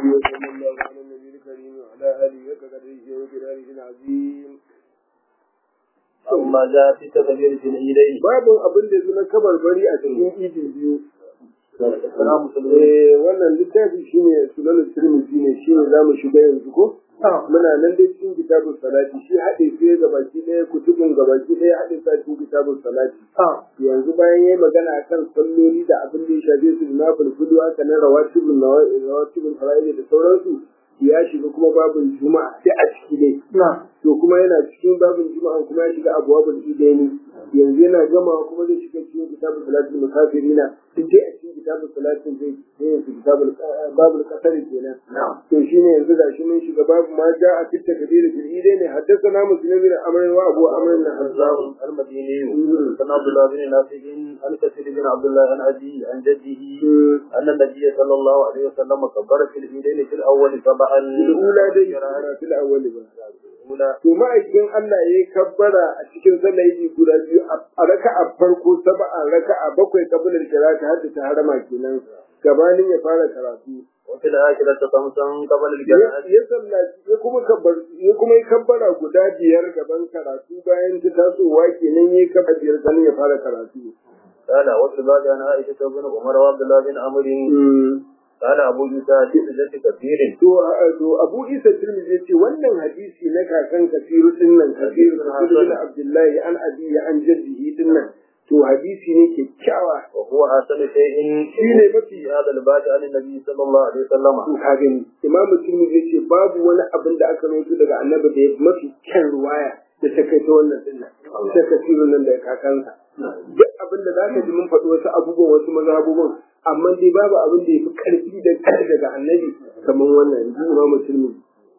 وصلى الله على النبي الكريم وعلى آله وقدره وجلاله العظيم أما جاء في تكبير في العيدين باب abin da zuna kabar bari a cikin idin biyu السلام عليكم eh wannan littafi shine sunan tirmidhi ne shine zamu shiga yanzu ko muna nan dai cikin kitabun salati shi haɗe sai ga baki ɗaya kutubun ga baki ɗaya haɗe sa cikin kitabun salati yanzu bayan yayi magana akan salloli da abin da ya shafe su da nafil kudu haka na rawatibul rawatibul fara'id da sauransu ya shiga kuma babin juma'a sai a ciki dai to kuma yana cikin babin juma'a kuma ya shiga abwabul idaini yanzu yana gama kuma zai shiga cikin kitabul salatul musafirina duk dai a cikin kitabul salatin zai zai yanzu kitabul babul qasar kenan to shine yanzu gashi mun shiga babu ma ja a fitta kabira fil idaini haddathana muslim bin amr wa abu amr bin hazzam المديني عن عبد الله بن نافع عن كثير بن عبد الله عن أبي عن جده أن النبي صلى الله عليه وسلم كبر في العيدين في الأول سبعا الأولى dai fil awwal ba الأولى to ma'aikin Allah ya yi kabbara a cikin sallah yi guda biyu a raka'a farko saba'a raka'a bakwai kabilar kirata har da ta harama kenan gabanin ya fara karatu وفي الآخرة خمسا قبل ya الجنازة ya sallaci ya kuma kabbar ya kuma yi kabbara guda biyar gaban karatu bayan ta tasowa kenan ya yi kabbara biyar sanin ya fara karatu قال وفي الباب عن عائشة بن عمر وعبد الله بن عمرو قال أبو يوسف في سجدة كثير to a- to Abu Isa Tirmidhi ya ce wannan hadisi na kakan Kafiru din nan Kafiru bin Abdullahi an abi an jaddihi din nan to hadisi ne kyakkyawa وهو أحسن شيء shine mafi في هذا الباب عن النبي صلى الله عليه وسلم to ka gani Imam Tirmidhi ya ce babu wani abin da aka rawaito daga Annabi da ya mafi kyan ruwaya da ta kai ta wannan din nan ta Kafiru nan da kakansa duk abin da zaka ji mun faɗi wasu abubuwan wasu mazhabubun amma dai babu abin da ya fi ƙarfi da daga Annabi kamar wannan yanzu Imam Tirmidhi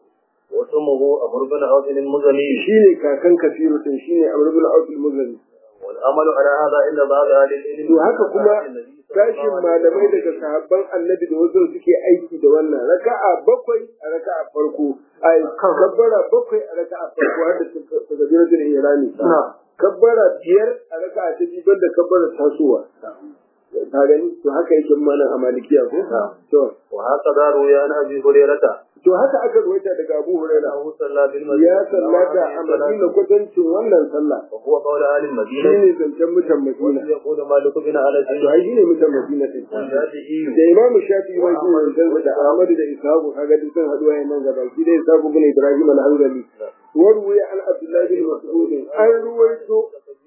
واسمه أمر بن عوف المزني shine kakan kafiru din shine amr ibn auf al-muzani والعمل على هذا عند بعض أهل العلم to haka kuma tashin malamai daga sahabban annabi da wasu suke aiki da wannan raka'a bakwai a raka'a farko ai kabbara bakwai a raka'a farko har da takbiratul ihrami kabbara biyar a raka'a ta biyu banda kabbara tasowa ka gani to haka yake mana a malikiya ko to وهكذا روي عن أبي هريرة to haka aka ruwaita daga Abu Hurairah أنه صلى بالمدينة ya sallata a Madina kwatancin wannan sallah وهو قول أهل المدينة shine zancen mutan Madina يقول مالك بن أنس to ai shine mutan Madina din والشافعي da imamu shafi ma shi ne da Ahmad da Ishaqu kaga duk sun haɗu wayan nan gaba shi da Ishaqu bin Ibrahim al-Hanbali warwaye an Abdullah bin Mas'ud an ruwaito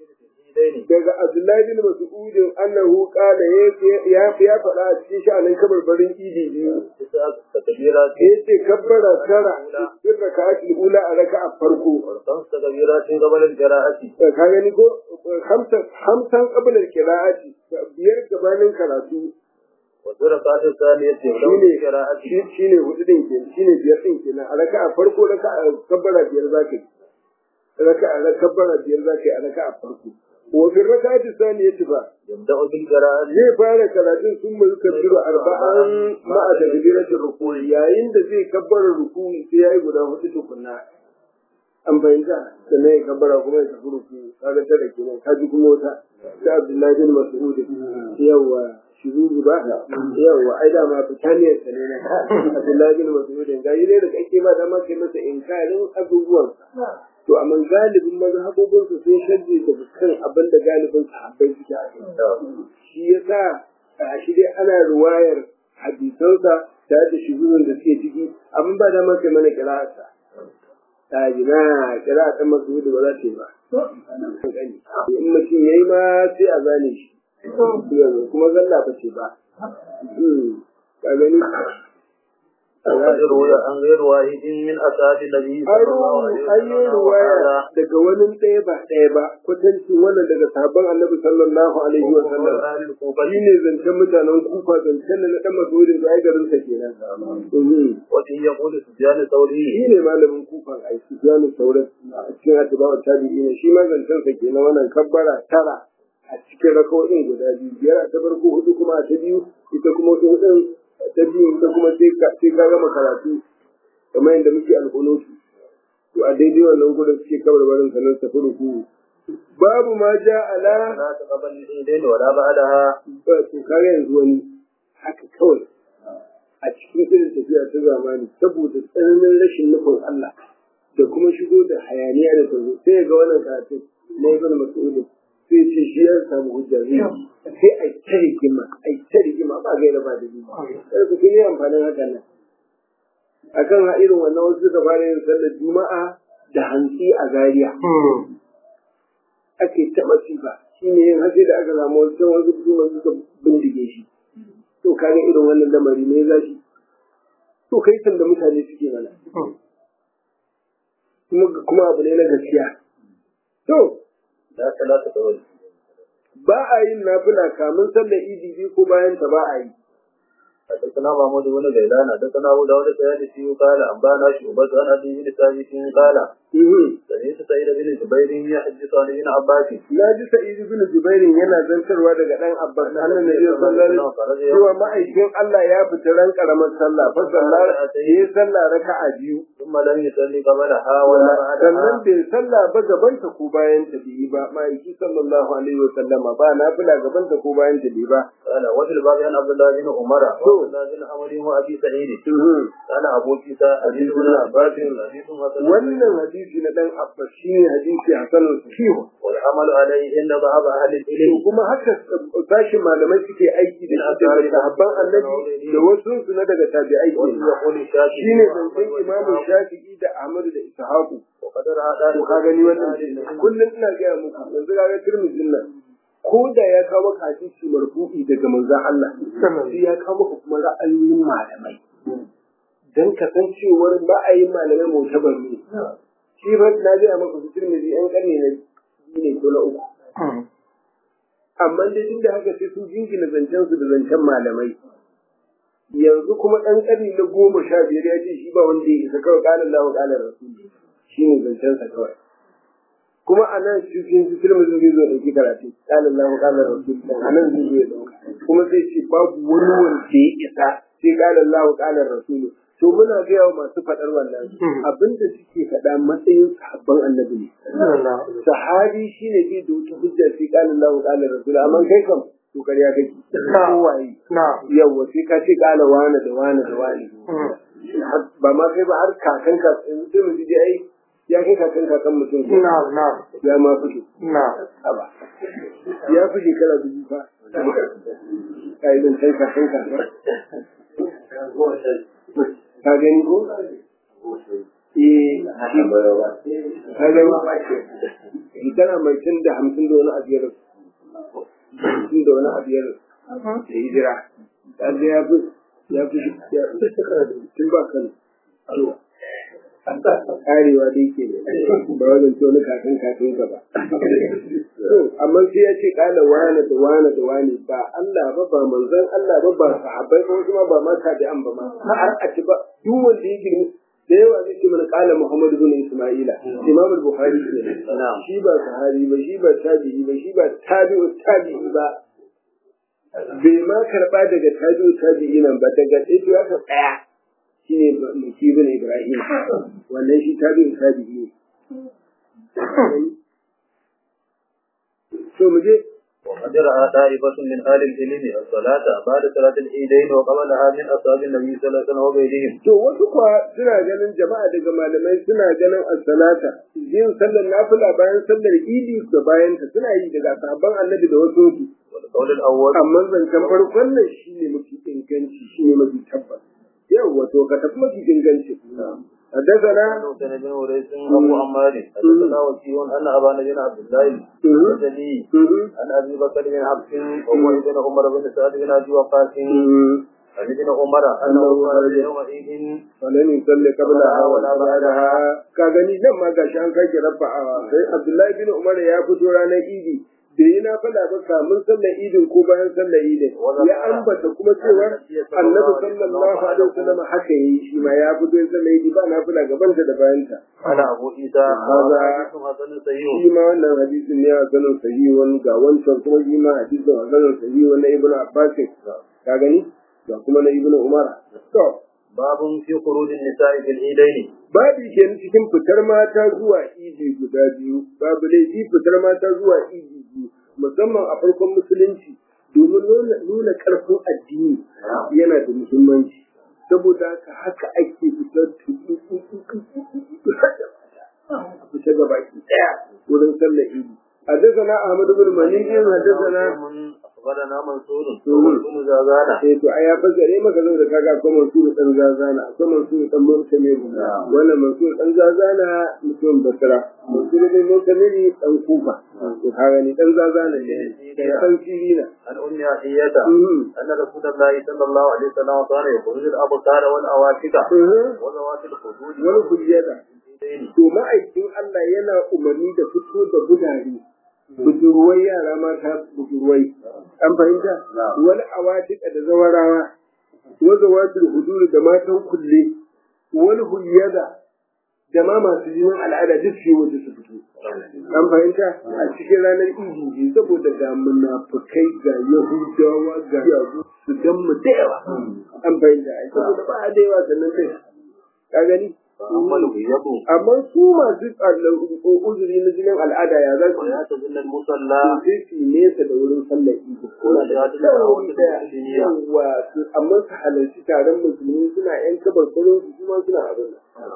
daga Abdullah bin Mas'ud annahu qala ya ya faɗa a cikin sha'anin kabarbarin idi biyu تكبيرات yace kabbara tara in raka'atul ula a raka'a farko وخمس تكبيرات قبل القراءة ka gani ko hamsan hamsan qabla al-qira'ati biyar gabanin karatu والركعة الثانية قبل shine القراءة shi- shine hudu din ke shine biyar din kenan a raka'a farko raka'a kabbara biyar zaka yi raka'a kabbara biyar zaka yi a raka'a farko wa fi raka'ati thaniyati ba يبدأ بالقراءة zai fara karatun sun mai kabbiru arba'an ma'a takbiratul ruku'i yayin da zai kabbara ruku'i sai yayi guda hudu tukunna an fahimta sannan ya kabbara kuma ya tafi ruku'i kaga tare kenan kaji kuma wata ta Abdullahi bin Mas'ud yawa shuzuru ba yawa ai da ma fitaniyar sa ne na Abdullahi bin Mas'ud ga yi ne da kake ma da ma kai masa inkarin abubuwan to amma galibin mazhabobin su sun shaddi da kan abin da galibin sahabbai suke a kai shi yasa a shi dai ana ruwayar hadisansa da da shuzurun da suke ciki amma ba da ma kai mana kira'arsa ta ji na kira'ar ɗan masu ba za ta yi ba in mutum ya yi ma sai a zane shi kuma zalla ba ce ba ka gani وقد روي عن غير واحد من أصحاب النبي an صلى الله عليه ru- an yi وسلم ruwaya وهذا daga wani ɗaya ba ɗaya ba kwatancin wannan daga sahabban annabi sallallahu alaihi wa وهو sallam أهل الكوفة shi ne zancen mutanen kufa zancen da na ɗan masudin da ai garinsa kenan Mhm. وفيه يقول سفيان الثوري shi ne malamin kufan ai sufyanu sauran a cikin atibawar tabi'i ne shi ma zancen sa kenan wannan kabbara tara a cikin rakawoyin guda biyu biyar a ta farko hudu kuma a ta biyu ita kuma wata hudun ta biyu ita kuma sai ka sai ka gama karatu kamar yadda muke alƙunutu to a daidai wannan gudun suke kabar barin sanar tafi ruku babu ma ja ala لا تقبل الإيدين ولا بعدها ba to kare yanzu wani haka kawai a a cikin irin tafiya ta zamani saboda tsananin rashin nufin Allah da kuma shigo da hayaniya da tazo sai ga wannan karatun na ibn mas'ud sai ce shi ya samu hujja zai sai a ta rigima a ta rigima ba gaira ba da biyu sai ku yi amfanin hakan nan akan irin wannan wasu suka fara yin sallar juma'a da hantsi a Zariya. ake ta masifa shi ne yin hasi da aka samu wasu can wasu kuma suka bindige shi to kaga irin wannan lamari ne za shi to kai san da mutane suke mana kuma abu ne na gaskiya to da talata da wani ba a yin nafila kamun sallar idi biyu ko bayan ta ba a yi حدثنا محمود بن غيلان حدثنا ابو داود السيادسي قال انبانا شعبة عن ابي بن ثابت قال سمعت سعيد بن جبير يحدث عن ابن عباس na ji sa'id bin jubairin yana zantarwa daga dan abbas annan nabi sallallahu alaihi cewa ma'aikin Allah ya fita ran karamar sallah fa sallah yi sallah raka'a biyu ثم لم يصلي قبلها ولا sannan بعدها bai sallah ba gaban ta ko bayan ta bai ba ma'aiki sallallahu alaihi wa sallama ba nafila gaban ta ko bayan ta bai ba قال وفي الباب عن عبد الله بن عمر وعبد الله بن عمر وابي سعيد قال ابو عيسى حديث ابن عباس حديث حسن wannan hadisi na dan abbas shine hadisi hasanul sahih والعمل عليه عند بعض اهل to العلم kuma haka sashin malamai suke aiki da shi daga sahabban annabi da wasu su na daga tabi'ai وفي ke يقول الشافعي shine zancen imamu shafi'i da ahmadu da ishaqu وقد راى to ka gani wannan kullum ina gaya muku yanzu ka ga tirmidhin nan ko da ya kawo maka hadisi marfu'i daga manzon Allah sai ya kawo maka kuma ra'ayoyin malamai dan kasancewar ra'ayin malamai mutabar ne shi fa na gaya maka su tirmidhi yan karni na biyu ne ko na uku amma dai duk da haka sai sun jingina zancen su da zancen malamai yanzu kuma ɗan ƙarni na goma sha biyar ya ce shi ba wanda ya isa kawai ƙalar lahu ƙalar rasuli shi ne zancen sa kawai kuma a nan cikin su filmi zai zo ɗauki karatu ƙalar lahu ƙalar rasuli a nan zai zo ya ɗauka kuma sai ce babu wani wanda ya isa sai ƙalar lahu ƙalar rasuli to muna gaya wa masu faɗar wannan abinda suke faɗa matsayin sahabban annabi ne sahabi shine bai da wata hujja sai ƙalar lahu ƙalar rasuli amma kai kam to ƙarya kake kowaye yawa sai ka ce ƙala wane da wane da wane ba ma kai ba har kakan ka yanzu sai mu ji dai ai ya kai kakan kakan mutum ko ya ma fito haba ya fi shekara dubu fa ka yi zancen kakan kakan ka gani ko eh ka gani shekara mai tun da hamsin da wani abu ya rasu hamsin da wani abu ya rasu da hijira kaga ya fi ya fi ya fi shekara da tun ba kan to karewa dai ke ba wajen to na kakan kakan ka ba to amma sai ya ce kala wane da wane da wane ba Allah ba ba manzon Allah ba ba sahabbai ba wasu ma ba ma tabi'an ba ma har a ci ba duk wanda ya girmi da yawa zai ce mana kala Muhammad bin Isma'ila Imam al-Bukhari ne shi ba sahabi ba shi ba tabi'i ba shi ba tabi'u tabi'i ba bai ma karɓa daga tabi'u tabi'i nan ba daga ɗaya ya ka tsaya shi ne Muki bin Ibrahim wannan shi tabi'u tabi'i ne so mu je وقد رأى طائفة من أهل العلم الصلاة بعد صلاة العيدين وقبلها من أصحاب النبي صلى الله عليه وسلم وغيرهم. to wasu kuwa suna ganin jama'a daga malamai suna ganin as-salata yin sallar nafila bayan sallar idi da bayan ta suna yi daga sahabban annabi da wasu su والقول الأول amma zancen farkon nan shine mafi inganci shine mafi tabbas yau wato ka tafi mafi inganci حدثنا عن حسين بن وريس أبو عمار حدثنا وكيع أن أبا بن عبد الله البجلي عن أبي بكر بن عبد وهو ابن عمر بن سعد بن أبي وقاص عن ابن عمر أنه خرج يومئذ ولم يصلي قبلها ولا بعدها كغني nan ma gashi an kai rafa'a sai Abdullahi bin Umar ya fito ranar Idi da yi na fada ba kamun sallar idin ko bayan sallar idin ya ambata kuma cewa annabi sallallahu alaihi wasallam haka yi shi ma ya fito sallar idi ba na fada gaban ta da bayan ta قال أبو عيسى هذا حديث حسن صحيح shi ma wannan hadisin ne a sanin sahihun ga wancan kuma shi ma hadisin a sanin sahihun na ibnu abbas ka gani ga kuma na ibnu umar to باب في خروج النساء في العيدين babu ke cikin fitar mata zuwa idi guda biyu babu laifi fitar mata zuwa idi biyu musamman a farkon musulunci domin nuna- nuna karfin addini yana da muhimmanci saboda haka haka ake fitar fita ga baki daya wurin sallar idi حدثنا احمد بن منيع حدثنا أخبرنا منصور بن زازانة eh to ai ya fasare maka zo da kaga akwai mansur dan zazana akwai mansur dan murtame wannan mansur dan zazana mutum basra mansur dan murtame dan kufa to kaga ni dan zazana ne dan sirina عن أم عطية أن رسول الله صلى الله عليه وسلم كان يخرج الأبصار والأواتك وذوات الخدود wani hujjata to ma'aikin Allah yana umarni da fito da budare budurwai yara mata budurwai an fahimta wani awatika da zawarawa wanda wasu huduru da matan kulle wani huyyada da ma masu jinin al'ada duk su yi waje su fito an fahimta a cikin ranar idi saboda ga munafukai ga yahudawa ga yazu su dan mu da yawa an fahimta ai saboda ba a da yawa sannan kai ka gani فأما الغيب amma su masu uzuri na jinin al'ada ya za su ويعتزل المصلى sai su nesa da wurin sallar idi ko da yawa amma su halarci taron musulmi suna yan kabar kurin su kuma suna abin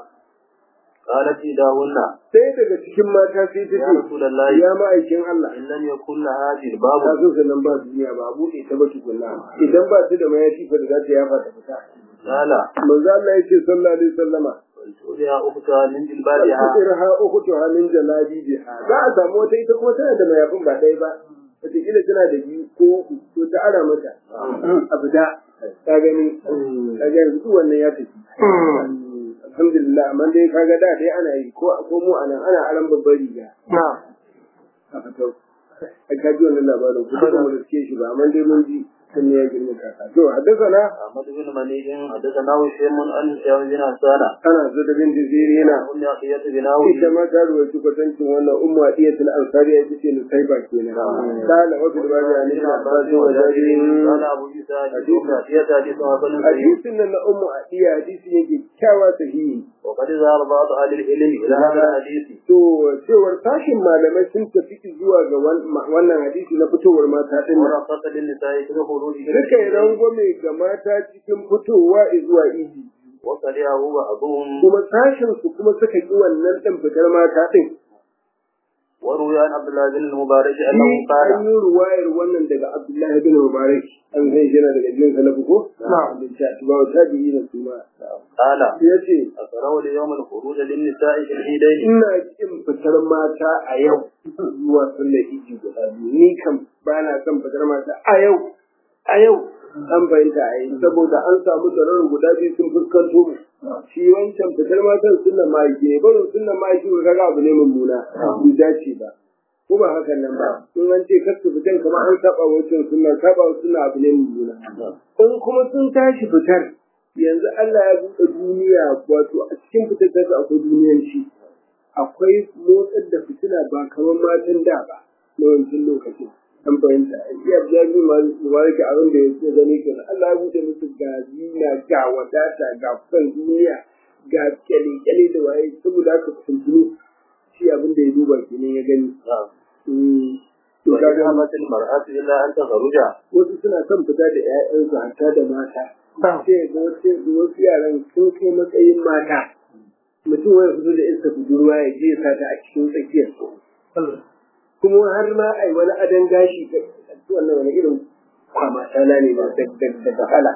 قالت إحداهن sai daga cikin mata sai ta يا ce رسول الله ya ma'aikin Allah إن لم يكن لها جلباب ta so sannan ba duniya ba a buɗe ta ba tukunna idan ba su da mayafi fa da za ta yafa ta fita قال manzo Allah ya ce sallallahu alaihi wasallama فلتؤذيها أختها من جلبابها Irha ukhtu halin jalabi biha za a samu wata ita kuma tana da mayafin ba ɗaya ba wataƙila tana da biyu ko uku to ta ara mata abu da ka gani ka ga yanzu duk wannan ya tafi alhamdulillah amma dai kaga da dai ana yi ko ko mu anan ana aran babbar riga a fito a kaji wannan labarin kuma da mu riske shi ba amma dai mun ji sun ya girma kaka to haddasa أحمد بن منيع حدثنا هشام عن هشام بن حسان ana zo da bin jizirina أم عطية بناوي ita ma ta ruwaci kwatancin wannan ummu adiyatul ansari ya ce ni sai ba kenan kana wa bil bani an ina abbasin wa jabirin قال أبو عيسى حديث أم عطية حديث حسن صحيح hadisin nan na ummu adiya hadisi ne kyakkyawa sahihi وقد ذهب بعض أهل العلم إلى هذا الحديث to cewar tashin malamai sun tafi zuwa ga wan- wannan hadisi na fitowar mata din nan ورخص للنساء في الخروج suka yi rangwame ga mata cikin fitowa zuwa idi وكرهه بعضهم kuma sashin su kuma suka ki wannan din fitar mata din وروي عن عبد الله بن المبارك أنه Shi قال an yi ruwayar wannan daga Abdullahi bin Mubarak an zai jana daga jin salafu ko? Na'am. Da ta ba ta biyi na su ma. قال Ya ce أكره ليوم الخروج للنساء في العيدين ina kin fitar mata a yau zuwa sallar iji guda biyu ni kam ba na son fitar mata a yau a yau an fahimta a yi saboda an samu zarar guda biyu sun fuskanto mu shi wancan fitar matan sunan ma'aiki ne barin sunan ma'aiki ko kaga abu ne mummuna bai dace ba ko ba hakan nan ba sun an ce kasu fitan kamar an saba wancan sunan saba sunan abu ne mummuna in kuma sun tashi fitar yanzu Allah ya buɗe duniya wato a cikin fitar ta akwai duniyanci akwai motsar da fitina ba kamar matan da ba na wancan lokacin an fahimta iya jami mubaraki abin da ya ce gani kenan Allah ya buɗe musu ga zina ga wadata ga kan duniya ga kyale-kyale da waye saboda haka kuntunu shi abin da ya duba kenan ya gani Mm. to kaga وإذهبت المرأة إلا أن تخرج wasu suna son fita da 'ya'yansu hatta da mata sai ga wasu wasu yaran sun kai matsayin mata mutum wani fito da iska budurwa ya je ya sa ta a cikin tsakiyar kuma har ma a yi wani adon gashi da wannan wani irin kwama tana ne da da wahala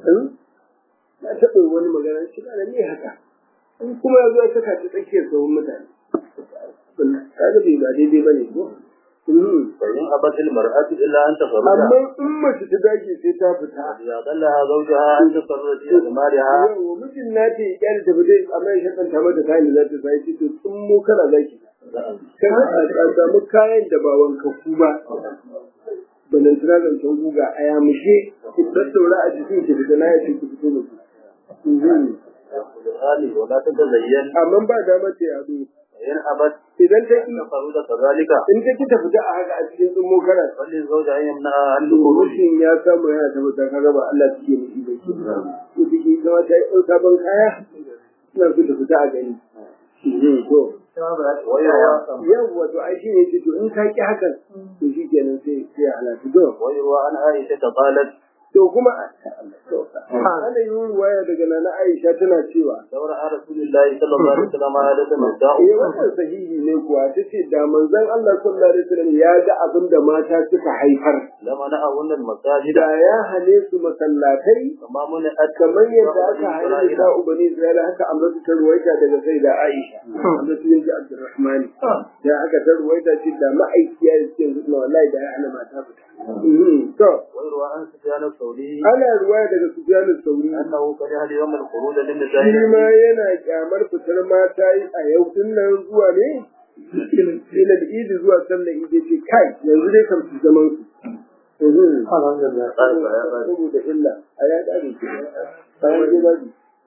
na taɓa wani magana shi na ne haka in kuma ya zo ya saka ta tsakiyar tsohon mutane kaga bai ba daidai ba ne ko فإن أبت المرأة إلا أن تخرج amma in mace ta dage sai ta fita إذا قالها زوجها أن تخرج في أثمارها yawa mijin na ce kyar ta fita amma ya shakanta mata kayan da za ta sai ce to tun mu kana zaki kana a samu kayan da ba wankaku ba banan tana zancen guga a yamushe ki tattaura a jikin ki da na ya ce ki fito da su قال ولا تتزين amma ba dama ce a zo فإن أبت idan ta أن ki تخرج كذلك in ta ki ta fita a haka a cikin tsummo kana فللزوج أن يمنعها عن الخروج Rushin ya samu yana tabbata kaga ba Allah take nufi ba shi. Ko take ita ma ta yi ɗau sabon kaya suna so ta fita a gani. To, ويروى yawwa to ai shi ne ce to in ka ki hakan to shi kenan sai sai ya halatu to. ويروى عن عائشة قالت to kuma ana yi ruwaya daga nana Aisha tana cewa دور على رسول الله صلى الله عليه وسلم عادة eh الدعوة wannan sahihi ne kuwa tace da manzon Allah sallallahu alaihi wasallam ya ga abin da mata suka haifar لما نأهن المساجد da ya hane su masallatai كما منعت kamar yadda aka hane da ubani Isra'ila haka amratu ta ruwaita daga sai da Aisha amratu binti Abdurrahman da aka ta ruwaita ce da ma'aikiya ya ce yanzu wallahi da ya hana mata fita Mhm. to ويروى عن سفيان الثوري ana ruwaya daga Sufyan al-Thawri أنه كره اليوم الخروج shi للنساء ma yana kyamar fitar mata yi a yau din nan zuwa ne ila idi zuwa sallar idi ce kai yanzu dai kam su zaman su Mhm. alhamdulillah saboda illa a ya ƙare ke bayan je babi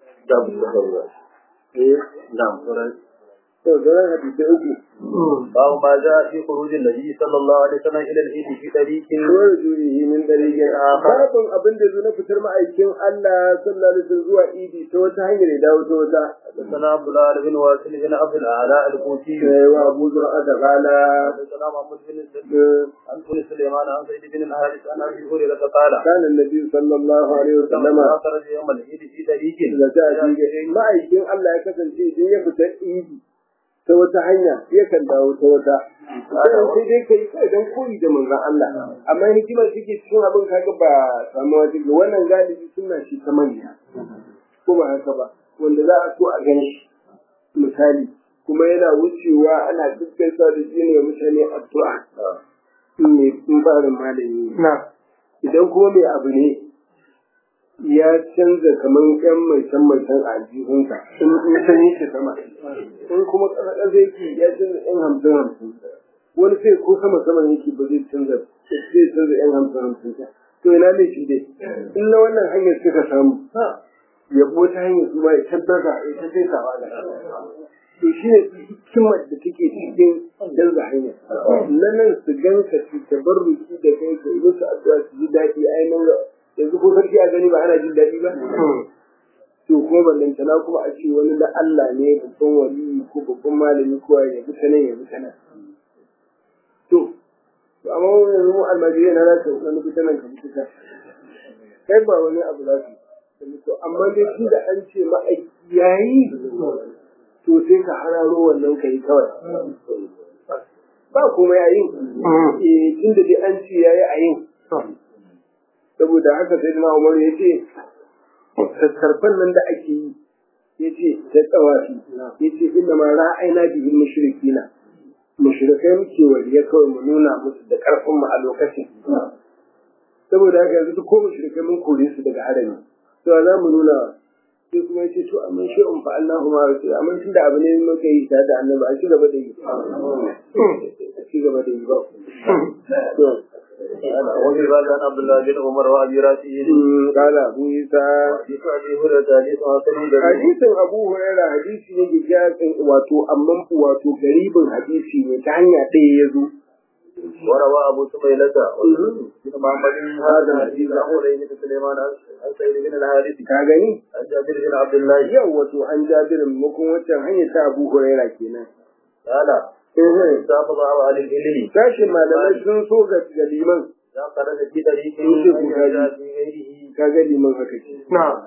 eh نعم to zaren hadisai uku باب ما جاء في خروج النبي صلى الله عليه وسلم الى العيد في طريق kawai juyihi min dariƙin babin abin da zo na fitar ma'aikin Allah sallallahu alaihi wasallam zuwa idi ta wata hanyar ya dawo ta wata حدثنا عبد الله بن واصل بن عبد الاعلى الكوفي sai wa Abu Zur'a da qala حدثنا محمد بن سليمان عن بن سليمان عن زيد بن الحارث عن ابي هريره قال كان النبي صلى الله عليه وسلم لما خرج يوم العيد في طريق da ta ji ma'aikin Allah ya kasance idan ya fita idi ta wata hanya yakan dawo ta wata sai dai kai kai dan koyi da manzon Allah amma hikimar take cikin abin kaga ba samuwa take wannan galibi suna shi ta manya ko ba haka ba wanda za a so a gani misali kuma yana wucewa ana gaggaisa da shi ne mutane addu'a ne in ba da malami idan kuma mai abu ne ya canza kamar yan mai can mai can a aljihunka in in san yake sama in kuma ƙasa yake ya canza yan hamsin hamsin wani sai ko sama sama yake ba zai canza zai canza yan hamsin hamsin ta to ina ne shi dai in na wannan hanyar suka samu yabo ta hanyar su ma ya tabbata ya ta sai sawa da to shi ne hikimar da take cikin canza hanya na nan su ganka su tabarruki da kai ka yi musu addu'a su ji daɗi ainihin yanzu ko sarki a gani ba ana jin daɗi ba to kuma ballantana kuma a ce wani da Allah ne babban wali ko babban malami ko ya bi ta nan ya bi ta nan to to amma wani yanzu mu almajirai na za su wani bi ta nan ka bi ta kai ba wani abu za su to amma dai shi da an ce ma'aiki yayi to sai ka hararo wannan ka yi kawai ba kuma yayin eh tunda dai an ce yayi a yin saboda haka sai na umar ya ce sassarfan nan da ake yi ya ce da tsawafi ya ce inda ma ra'ayina bihin mushrikina mushrikai muke wariya kawai mu nuna musu da karfin mu a lokacin saboda haka yanzu duk ko mushrikai mun kore su daga harami to za mu nuna sai kuma ya ce to amma shi in fa Allahu ma rasul amma tunda abu ne muka yi tare da annabi a ci gaba da yi a ci gaba da yi ba to وفي بعد عن عبد الله بن عمر وابي راشد قال ابو عيسى حديث ابي هريره حديث حسن غريب hadisin abu huraira hadisi ne gigasin wato amma wato garibin hadisi ne ta hanya ɗaya ya zo وروى ابو سميلة بن محمد هذا الحديث عن حرين بن سليمان عن سعيد بن الحارث ka gani عن جابر بن عبد الله yau wato an jabirin makon wancan hanyar ta abu huraira kenan قال استحفظ على العلم sashin malamai sun so ga ga liman إذا خرج في طريق يوسف من غالي. في غيره ka ga liman haka ce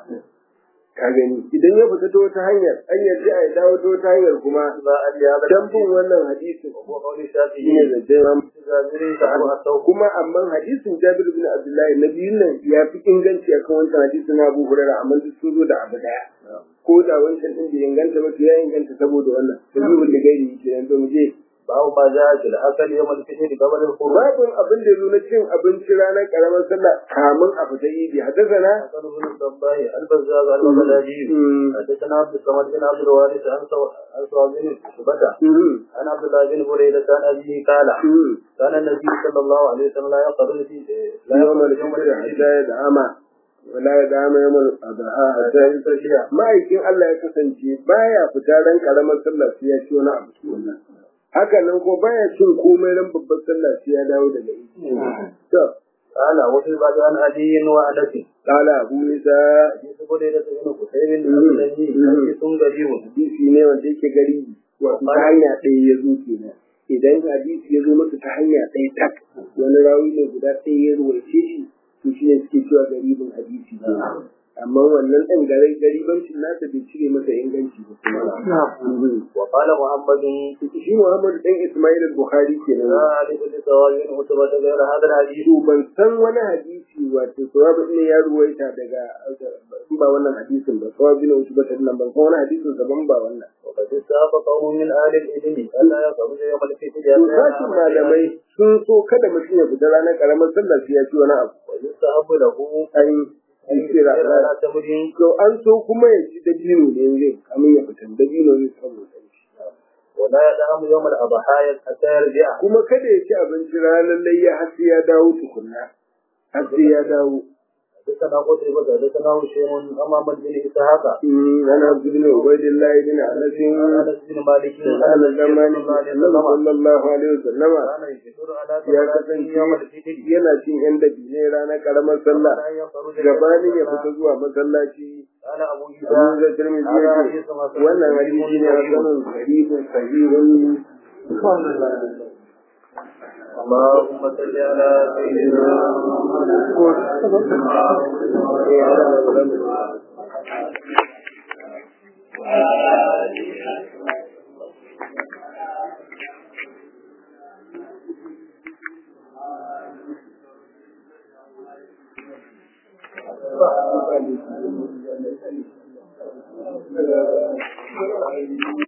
ka gani idan ya fita ta wata hanyar an yarda a dawo ta wata hanyar kuma ما أن هذا dan bin wannan hadisin وهو قول shine الشافعي zance Imam جابر فهو التوكل kuma amma hadisin Jabir bin Abdullahi na biyun nan ya fi inganci akan wancan hadisin na Abu Hurairah amma duk sun zo da abu daya ko da wancan din bai inganta ba to ya inganta saboda wannan sabibin da gairi kenan to mu je باب ما جاء في الأكل يوم الفطر قبل الخروج babin abin da ya zo na cin abinci ranar karamar sallah kamun a fita idi haddasa حسن بن الصباح البزاز البغدادي حدثنا عبد الصمد بن عبد الوارث عن سو- عن سعد بن شعبة عن عبد الله بن بريدة عن أبيه قال كان النبي صلى الله عليه وسلم لا يقرر في لا يوم يقرر يوم الفطر حتى الفطر يدعم wala ya dama yawan adha hatta yi tashiya ma'aikin Allah ya kasance baya fita ran karamar sallah sai ya ci wani abu wannan haka nan ko baya cin komai ran babbar sallah sai ya dawo daga idi to قال وفي بعد عن علي وأنس qala abu isa حديث بريدة بن قتيبة الذي حديث غريب hadisi ne wanda yake gari wato ta hanya ɗaya ya zo kenan idan hadisi ya zo masa ta hanya ɗaya tak wani rawi ne guda ɗaya ya ruwaice shi to shi ne suke cewa garibin hadisi ne amma wannan ɗan garai garibancin nasa bai cire masa inganci ba kuma وقال محمد shi Muhammad dan Ismail al-Bukhari kenan لا أعرف لسواد عتبة غير هذا الحديث to ban san wani hadisi wato sawabu ne ya ruwaita daga in ba wannan hadisin ba sawabu ne wasu batan nan ban san wani hadisin daban ba wannan وقد استحب قوم من أهل العلم ألا يخرج يوم الفتن to sashin malamai sun so kada mutum ya fita ranar karamar sallah sai ya ci wani abu ويستحب له an أن yi kira يسير على تمر to an so kuma ya ci dabino ne zai kamin ya fita dabino ne saboda shi ولا يدعم يوم الأضحى حتى يرجع kuma kada ya ci abinci ranar layya har sai ya dawo tukunna har sai ya dawo حدثنا قتيبة حدثنا هشام أمام بن إسحاق أنا عبد بن عبيد الله بن أنس أنس بن مالك أهل الزمان النبي صلى الله عليه وسلم كان يشكر على ya ثمرته يوم kasance الفتن yana cin yan dabine ranar karamar sallah أن يخرج gabanin ya fita zuwa masallaci قال أبو abu عيسى da tirmidhi هذا yake حديث حسن wannan صحيح hadisi ne صحيح. hasanun sahihun sahihun اللهم صل على سيدنا Thank you.